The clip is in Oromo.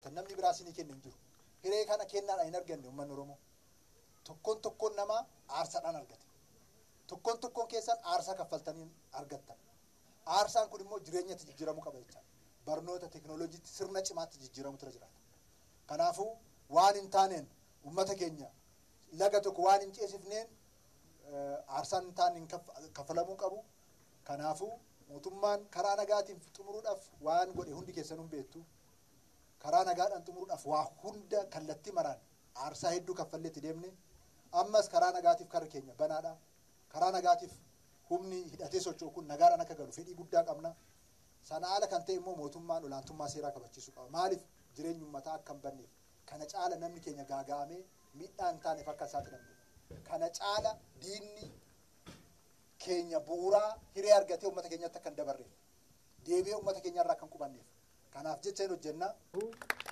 namni biraa isinii kennu hin jiru. Hiree kana kennaadhaan hin arganne uummanni Oromoo. Tokkoon tokkoon namaa aarsaadhaan argate. Tokkoon tokkoon keessan aarsaa kaffaltanii argattan. Aarsaan kun immoo jireenyatti jijjiiramuu qaba jechaadha. Barnoota teekinooloojiitti sirna cimaatti jijjiiramutu jiraata. Kanaafuu waan hin taaneen uummata keenya laga tokko waan hin ceesifneen aarsaan hin taane kaffalamuu qabu. Kanaafuu mootummaan karaa nagaatiin xumuruudhaaf waan godhe hundi keessanuu beektu. Karaa nagaadhaan xumuruudhaaf waa hunda kallattii maraan aarsaa hedduu kaffalleetti deemne. Ammas karaa nagaatiif karri keenya banaadha. Karaa nagaatiif humni hidhatee socho'u kun nagaadhaan akka galu fedhii guddaa qabna. Sana haala kan ta'e immoo mootummaan olaantummaa seeraa kabachiisuu qaba. Maaliif jireenyi uummataa akka hin banneef kana caala namni keenya gaaga'amee miidhaa hin taaneef akka saaxilamne. Kana caala diinni keenya bu'uuraa hiree argatee uummata keenyatti akka hin dabarreef deebi'ee uummata keenyarraa akka hin qubanneef. Kanaaf jecha hin hojjenna.